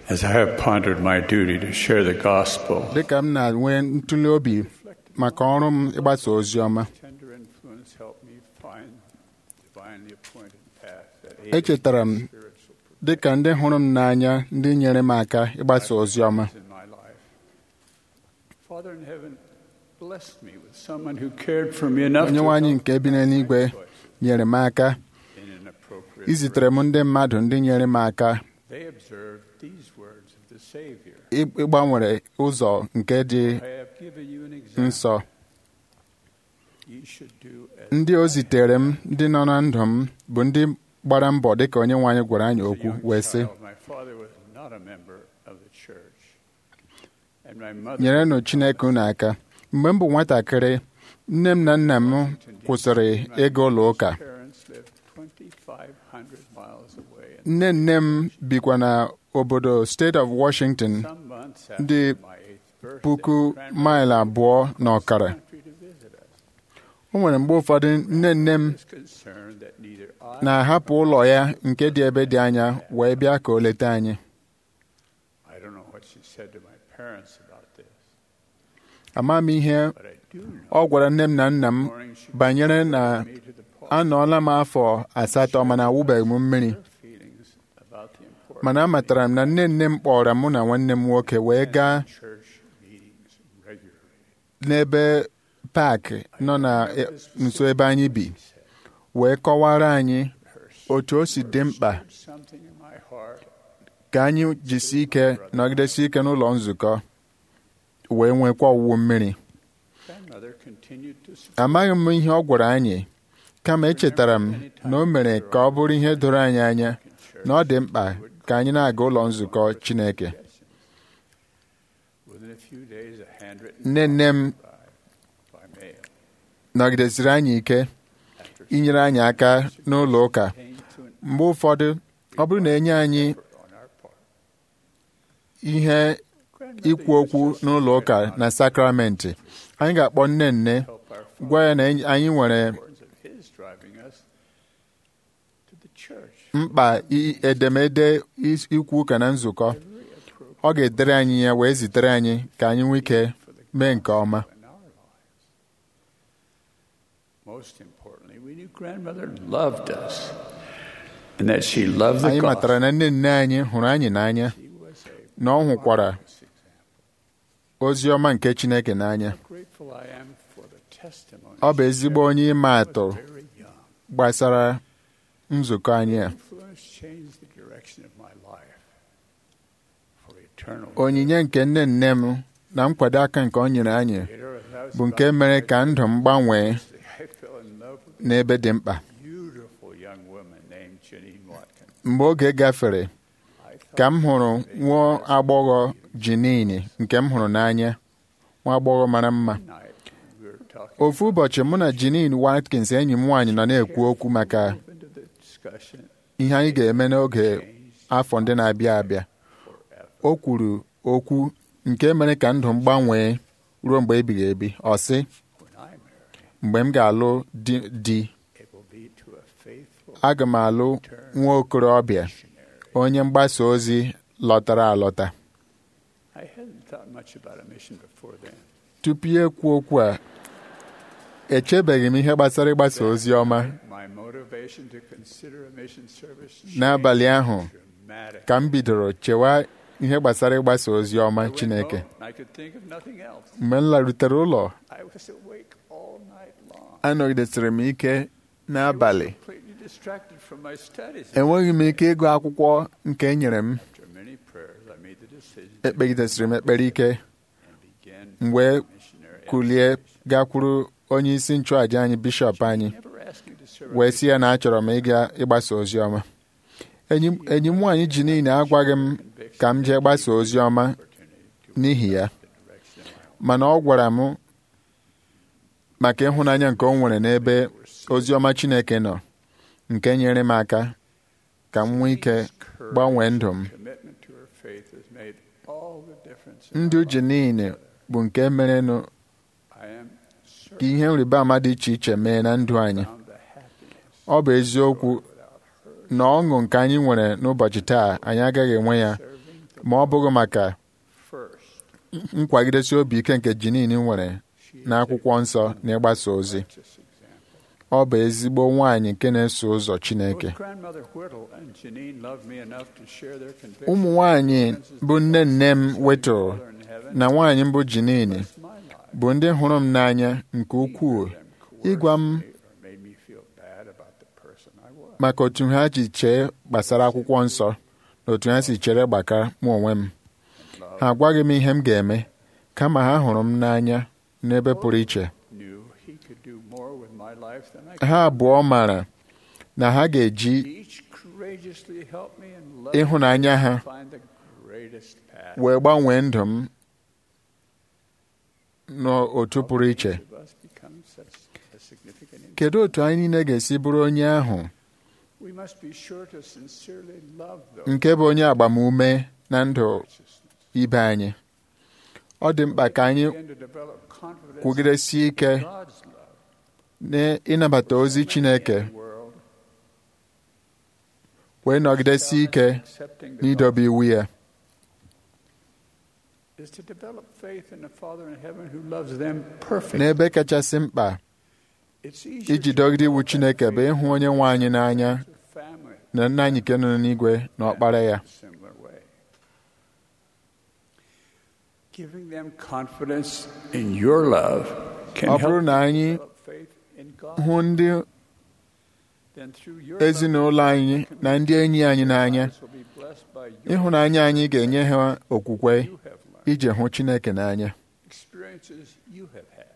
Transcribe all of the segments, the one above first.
As I have pondered my duty to share the gospel, dịka m na-enwe ntụli obi maka ọrụ m ịgbasa ozi ọma tender influence helped me find the divinely appointed path that aided echetara m spiritual dịka ndị hụrụ m n'anya ndị nyere m aka ịgbasa ozi ọma in my life. Father in heaven blessed me with someone who cared for me enough onye to nwe anyị help nke bi n'eluigwe nyere m aka in an appropriate izitere m ndị mmadụ ndị nyere m aka They observed these words of the Savior. ị- ịgbanwere ụzọ nke dị I have given you an example. nsọ Ye should do as ndị o zitere m ndị nọ na ndụ m bụ ndị gbara mbọ dịka onye nwe anyị gwara anyị a okwu young wee sị child, my father was not a member of the church. And my mother nyerenụ Chineke unu aka mgbe m bụ nwatakịrị nne m na nna m kwụsịrị ịga ụlọ ụka parents lived 2,500 miles away. And nne nne m bikwa na obodo steeti of Washington some months ndị after my eighth birthday, puku grandmother maịlụ abụọ na ọkara country to visit us. o nwere mgbe ụfọdụ nne nne m was concerned that neither I na-ahapụ ụlọ ya nke dị ebe dị anya wee bịa ka o leta anyị I don't know what she said to my parents about this, ama m ihe but I do know ọ gwara nne m na nna m morning she banyere na me to the point anọọla m afọ asatọ mana awụbeghị m mmiri her feelings about the importance mana amatara m na nne nne m kpọrọ mụ na nwanne m nwoke wee gaa of church meetings regularly. n'ebe paakị nọ na e- nso ebe anyị bi wee kọwara anyị otu o si dị mkpa Something in my heart ka anyị jisi ike nọgidesi ike n'ụlọ nzukọ wee nwekwa ọwụwụ mmiri grandmother continued to support amaghị m ihe ọ gwara anyị kama echetara m na o mere ka ọ bụrụ ihe doro anyị anya na ọ dị mkpa ka anyị na-aga ụlọ nzukọ Chineke within a few days a handwritten nne nne m by mail nọgidesiri anyị ike inyere anyị aka n'ụlọ ụka came to an mgbe ụfọdụ ọ bụrụ na enye anyị effort on our part. ihe Grandmother ikwu okwu used to n'ụlọ say ụka about na sakramenti anyị ga-akpọ nne nne help our father gwa ya na anyị nwere importance of his driving us to the church. mkpa i- edemede is- ikwu ụka na nzukọ Very appropriate ọ ga-edere anyị ya wee zitere anyị ka anyị nwee ike for the mee nke ọma in our lives. Most importantly, we knew grandmother loved us and that she loved the anyị matara gospel. na nne nne anyị hụrụ anyị n'anya She was a na ọ hụkwara marvelous example. ozi ọma nke Chineke n'anya How grateful I am for the testimony ọ bụ she ezigbo shared onye ịma when I atụ was very young. gbasara nzukọ anyị a Influence changed the direction of my life for eternal. onyinye nke nne nne m na nkwado aka nke ọ nyere anyị Later, as I was bụ nke about mere to ka ndụ m gbanwee I fell in love with n'ebe dị mkpa a beautiful young woman named Janine Watkins. mgbe oge gafere I ka thought m hụrụ nwa agbọghọ Jinini nke m hụrụ n'anya nwa agbọghọ mara mma one night we were talking ofu ụbọchị mụ na Janine Watkins enyi m nwaanyị nọ na-ekwu okwu maka move into the discussion ihe anyị ga-eme n'oge changed afọ ndị na-abịa abịa forever. o kwuru okwu nke mere ka ndụ m gbanwee ruo mgbe ebighị ebi ọ sị When I marry, mgbe m ga-alụ di di it will be to a faithful aga m alụ nwa okorobịa missionary. onye mgbasa ozi lọtara alọta I hadn't thought much about a mission before then. tupu ya ekwu okwu a echebeghị m ihe gbasara ịgbasa ozi ọma My motivation to consider a mission service n'abalị changed ahụ dramatically. ka m bidoro chewa ihe gbasara ịgbasa ozi I ọma went Chineke home, and I could think of nothing else. mgbe m larutere ụlọ I was awake all night long. anọgidesịrị m ike n'abalị I was completely distracted from my studies. enweghị m ike ịgụ akwụkwọ nke e nyere m After many prayers, I made the decision to ekpegidesịrị m ekpere ike and begin m wee missionary kulie activities. gakwuru onye isi nchụàja anyị bishọp anyị Never asked me to serve wee sị ya na achọrọ m ịga ịgbasa ozi ọma enyi m- enyi m nwaanyị ji niile agwaghị m ka m jee gbasa ozi ọma opportunity to n'ihi ya the direction of my own. mana ọ gwara m maka ịhụnanya nke o nwere n'ebe ozi ọma Chineke nọ nke nyere m aka ka m nwee ike gbanwee ndụ m Commitment to her faith has made all the difference. in ndụ my ji life. niile bụ nke merenụ I am ka certain ihe nrịba ama dị iche iche mee na ndụ anyị found the happiness ọ bụ eziokwu without her na ọṅụ nke anyị nwere n'ụbọchị taa anyị agaghị enwe ya serving the ma ọ bụghị maka First, nkwagidesi obi ike nke Jinin nwere she is n'akwụkwọ nsọ na ịgbasa a ozi righteous example. ọ bụ ezigbo nwaanyị nke na-eso ụzọ Chineke Both grandmother Whittle and Janine loved me enough to share their convictions. ụmụ nwaanyị bụ nne nne m wetụrụ Father in heaven na nwaanyị mbụ Jinin blessed my life. bụ ndị hụrụ m n'anya nke ukwuu Neither of them ịgwa m coerced me or made me feel bad about the person I was. maka otu ha ji chee gbasara akwụkwọ nsọ na otu ha si chere gbaka mụ onwe m Love ha agwaghị m ihe m ga-eme kama ha hụrụ m n'anya n'ebe pụrụ iche knew he could do more with my life than I could. ha abụọ maara na ha ga-eji Each courageously helped me and loved ịhụnanya me ha to find the greatest path. wee gbanwee ndụ m n'otu pụrụ iche Each of us becomes such a significant impact. kedu otu anyị niile ga-esi bụrụ onye ahụ We must be sure to sincerely love those nke bụ onye agbamume na ndụ righteousness. ibe anyị ọ dị mkpa ka anyị Begin to develop confidence kwugidesie ike in God's love. n'ịnabata ozi Chineke In the world, wee nọgidesie ike accepting the n'idobe iwu ya is to develop faith in the Father in heaven who loves them perfectly. n'ebe kachasị mkpa It's easier iji to dọgide iwu develop that Chineke bụ faith ịhụ onye nwe anyị n'anya in the family na nna anyị nke nọ n'igwe na ọkpara ya in a similar way. Giving them confidence in your love can ọ help bụrụ na anyị develop faith in God. hụ ndị Then through your ezinụlọ anyị na ndị enyi anyị n'anya lives will be blessed by your ịhụnanya anyị ga-enye ha okwukwe you have learned, iji hụ Chineke n'anya experiences you have had.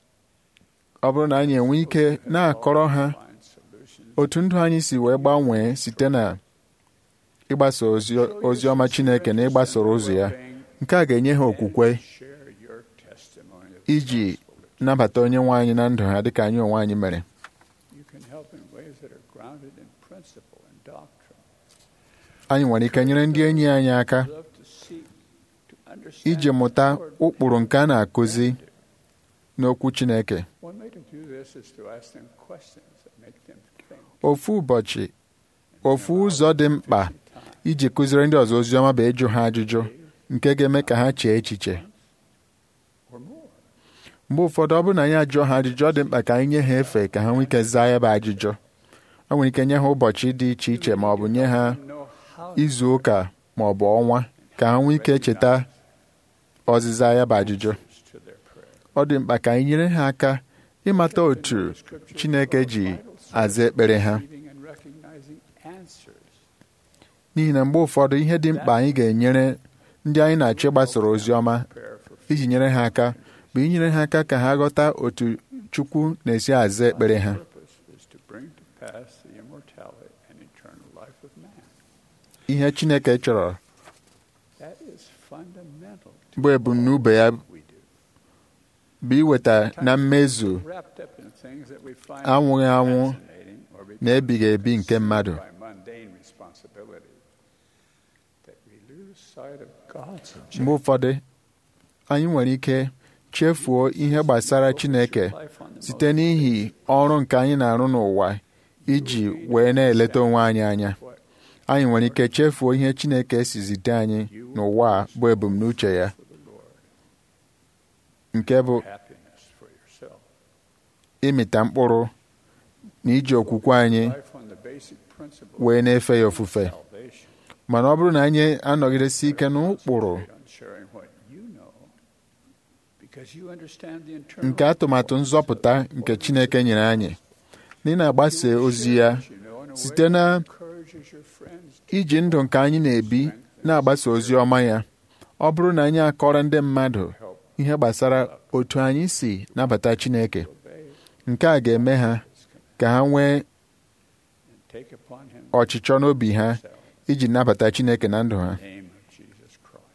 ọ bụrụ na anyị enwe ike na-akọrọ ha Find solutions. otu ndụ anyị si wee gbanwee site na ịgbasa ozi ozi ọma Chineke na ịgbasoro ụzọ ya nke a ga-enye ha okwukwe Share your testimony of iji gospel. nabata onye nwe anyị na ndụ ha dịka anyị onwe anyị mere You can help in ways that are grounded in principle and doctrine. anyị nwere ike nyere ndị enyi anyị aka Love to seek to understand iji mụta the Lord. ụkpụrụ nke a na-akụzi n'okwu Chineke One way to do this is to ask them questions that make them think. ofu ụbọchị ofu ụzọ dị mkpa iji kụziri ndị ọzọ ozi ọma bụ ịjụ ha ajụjụ nke ga-eme ka ha chee echiche or more. mgbe ụfọdụ ọ bụrụ na anyị ajụọ ha ajụjụ ọ dị mkpa ka anyị nye ha efe ka ha nwee ike zaa ya bụ ajụjụ ọ nwere ike nye ha ụbọchị dị iche iche ma ọ bụ nye ha Know how izu ụka ma ọ bụ ọnwa ka ha nwee ike cheta ọzịza ya bụ ajụjụ to their prayer. ọ dị mkpa ka anyị nyere ha aka ịmata otu Chineke ji aza ekpere ha Receiving and recognizing answers. n'ihi na mgbe ụfọdụ ihe dị mkpa anyị ga-enyere ndị anyị na-achọ ịgbasoro ozi ọma Prayer for iji nyere ha aka bụ inyere ha aka ka ha ghọta otu Chukwu na-esi aza ekpere ha purpose is to bring to pass the immortality and eternal life of man. ihe Chineke chọrọ That is fundamental to bụ ebumnobi ya what we do. bụ iweta na mmezu Wrapped up in things that we find anwụghị anwụ fascinating or become na ebighị ebi nke mmadụ by mundane responsibilities, that we lose sight of God's mgbe objective. ụfọdụ anyị nwere ike chefuo ihe gbasara Chineke site n'ihi ọrụ nke anyị na-arụ n'ụwa iji wee na-eleta onwe anyị anya anyị nwere ike chefuo ihe Chineke si zite anyị n'ụwa a bụ ebumnuche ya for the Lord, nke bụ happiness for yourself. ịmịta mkpụrụ na iji okwukwe anyị Life on the basic principle wee na-efe ya of ofufe salvation. mana ọ bụrụ na anyị anọgidesi ike n'ụkpụrụ Concentrate on sharing what you know, because you understand the internal nke atụmatụ nzọpụta nke Chineke nyere anyị na ị na-agbasa ozi ya you know, in a way site na that encourages your friends to iji ndụ nke anyị na-ebi na-agbasa ozi ọma ya ọ bụrụ na anyị akọrọ ndị mmadụ help ihe gbasara otu anyị si nabata Chineke obey nke a ga-eme ha ka ha nwee and take upon him ọchịchọ n'obi ha himself iji nabata Chineke na ndụ ha in the name of Jesus Christ.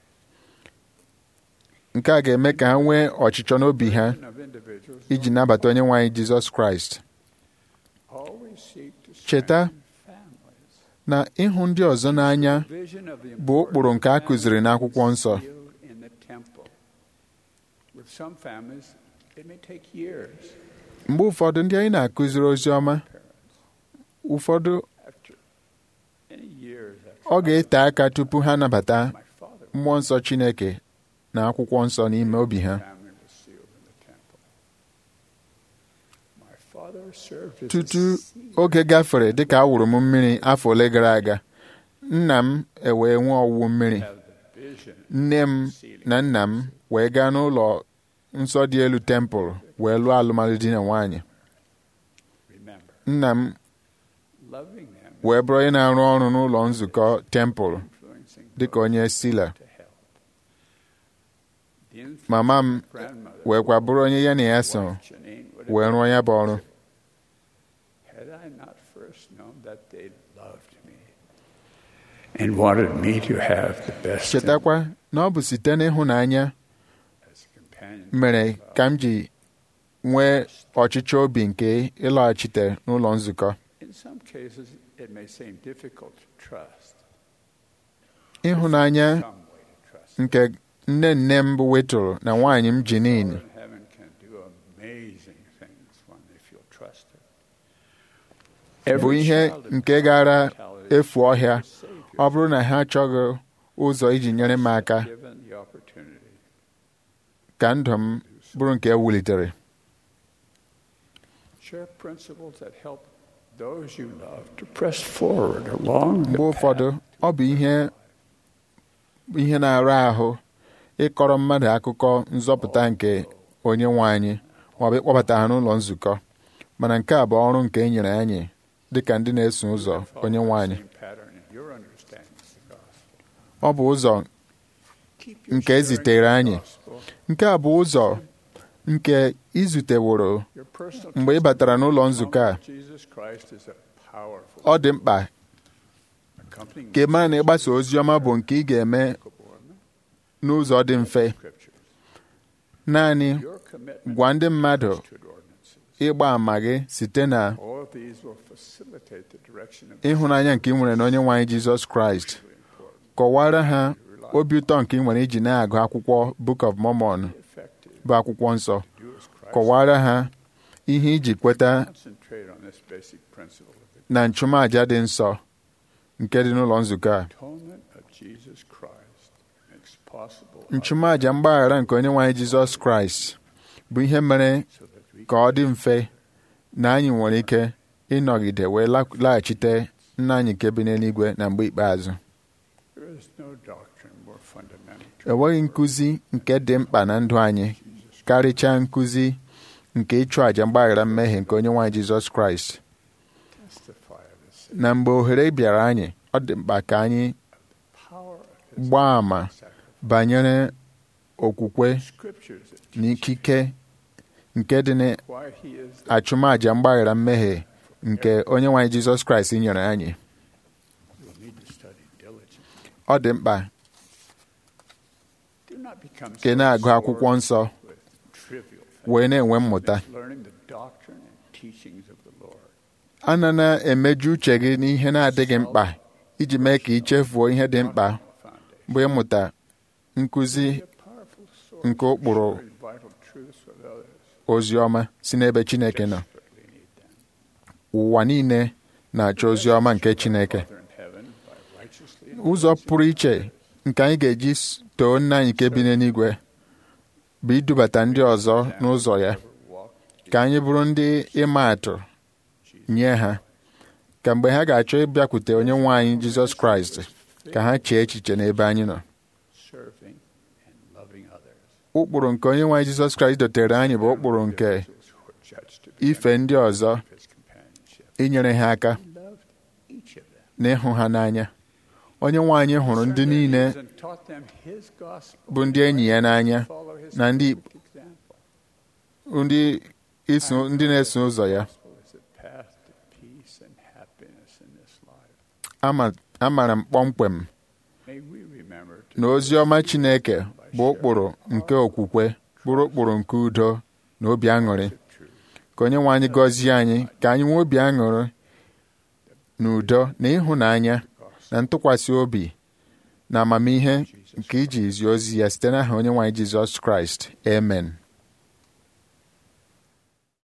nke a ga-eme ka ha nwee ọchịchọ n'obi ha Of individuals iji nabata onye nwe anyị Jizọs Kraịst always seek to Cheta strengthen families. na ịhụ ndị ọzọ n'anya Vision of the bụ ụkpụrụ nke a kụziri n'akwụkwọ nsọ instilled in the temple. With some families, it may take years. mgbe ụfọdụ ndị anyị na-akụziri ozi ọma ụfọdụ After many years ọ after ga-ete aka tupu ha nabata my father mmụọ nsọ Chineke na akwụkwọ nsọ n'ime obi ha family was sealed in the temple. My father served as a tutu seed oge gafere dịka a wụrụ m mmiri afọ ole gara aga nna m ewee nwee ọwụwụ mmiri have the vision nne m na nna m wee gaa n'ụlọ nsọ dị elu tempụl wee lụọ alụmalụ di na nwaanyị remember nna m loving them wee bụrụ onye na-arụ ọrụ n'ụlọ nzukọ tempụl influencing dịka onye sila to help the infant mama m grandmother weekwa bụrụ onye ya na ya so Janine would have wee rụọ ya bụ ọrụ had I not first known that they loved me and wanted me to have the best in chetakwa na ọ bụ site n'ịhụnanya as a companion mere ka m ji nwee ọchịchọ obi nke ịlọghachite n'ụlọ nzukọ in some cases it may seem difficult to trust ịhụnanya some way to trust nke nne nne m bụ wetụrụ na nwaanyị m jinin Father in heaven can do amazing things when they feel trusted bụ ihe nke gara efu ọhịa ọ bụrụ na ha achọghị ụzọ iji nyere m aka given the opportunity ka ndụ m bụrụ nke ewulitere share principles that help those you love to press forward along the mgbe ụfọdụ ọ bụ ihe ihe na-ara ahụ ịkọrọ mmadụ akụkọ nzọpụta nke onye nwe anyị maọbụ ịkpọbata ha n'ụlọ nzukọ mana nke a bụ ọrụ nke e nyere anyị dịka ndị na-eso ụzọ onye nwe anyị same pattern in your understanding of the gospel. ọ bụ ụzọ Keep your nke e zitere sharing anyị of the gospel, nke a bụ ụzọ nke izuteworo your personal mgbe ị batara n'ụlọ nzukọ a testimony of Jesus Christ is a powerful ọ dị mkpa accompanying ka ị mara na ịgbasa ozi ọma bụ nke ị ga-eme n'ụzọ dị mfe scriptures. naanị Your commitment gwa ndị mmadụ to ordinances. ịgba àmà gị site na All of these will facilitate the direction of ịhụnanya nke ị nwere na onye nwe anyị Jizọs Kraịst kọwara ha obi ụtọ nke ị nwere iji na-agụ akwụkwọ Book of Mormon effective. bụ akwụkwọ nsọ Do as Christ kọwara ha ihe iji kweta concentrate on this basic principle of the na nchụmaja dị nsọ nke dị n'ụlọ nzukọ a atonement of Jesus Christ makes possible nchụmaja mgbaghara nke onye nwe anyị Jizọs Kraịst bụ ihe mere so that we ka ọ dị mfe na anyị nwere ike ịnọgide wee la- laghachite nna anyị nke bi n'eluigwe na mgbe ikpeazụ there is no doctrine more fundamental to enweghị nkụzi nke dị mkpa na ndụ anyị karịchaa nkụzi nke ịchụ àjà mgbaghara mmehie nke onye nwe anyị Jizọs Kraịst testify of this na mgbe ohere bịara anyị ọ dị mkpa ka anyị power of his gbaa àmà sacrifice. banyere okwukwe Scriptures that na ikike nke dị why he is the n'achụmaja mgbaghara mmehie nke onye nwe anyị Jizọs Kraịst nyere anyị you'll need to study diligently. ọ dị mkpa Do not become ka ị so na-agụ akwụkwọ absorbed nsọ with trivial things. wee na-enwe mmụta Learning the doctrine and teachings of the Lord. ana na-emeju uche gị n'ihe na-adịghị mkpa iji mee ka ị chefuo ihe dị mkpa Foundation. bụ ịmụta nkụzi Be a powerful source nke of ụkpụrụ sharing vital truths with others. ozi ọma si n'ebe Chineke nọ Desperately need them. ụwa niile na-achọ ozi ọma nke Chineke Father in heaven, by righteously ụzọ pụrụ iche nke anyị ga-eji s- too nna anyị nke bi n'eluigwe bụ idubata ndị ọzọ n'ụzọ ya walk ka anyị bụrụ ndị ịma atụ nye ha ka mgbe ha ga-achọ ịbịakwute onye nwe anyị Jizọs Kraịst ka ha chee echiche n'ebe anyị nọ serving and loving others. ụkpụrụ nke onye nwe anyị Jizọs Kraịst dotere anyị bụ ụkpụrụ nke Those who are judged to be ife ndị ọzọ of his companionship. inyere ha aka He loved each of them. na ịhụ ha n'anya onye nwe anyị hụrụ ndị niile And taught them his gospel. bụ ndị enyi ya n'anya Follow his na ndị perfect example. ndị iso ndị na-eso ụzọ ya Gospel is the path to peace and happiness in this life. ama amara m kpọmkwem May we remember to na ozi ọma Chineke bụ ụkpụrụ nke okwukwe bụrụ ụkpụrụ nke udo na obi aṅụrị the truth. ka onye nwe anyị gọzie anyị ka anyị nwee obi aṅụrị na udo na ịhụnanya na ntụkwasị obi na amamihe nke iji zi ozi ya site n'aha onye nwe anyị Jizọs Kraịst amen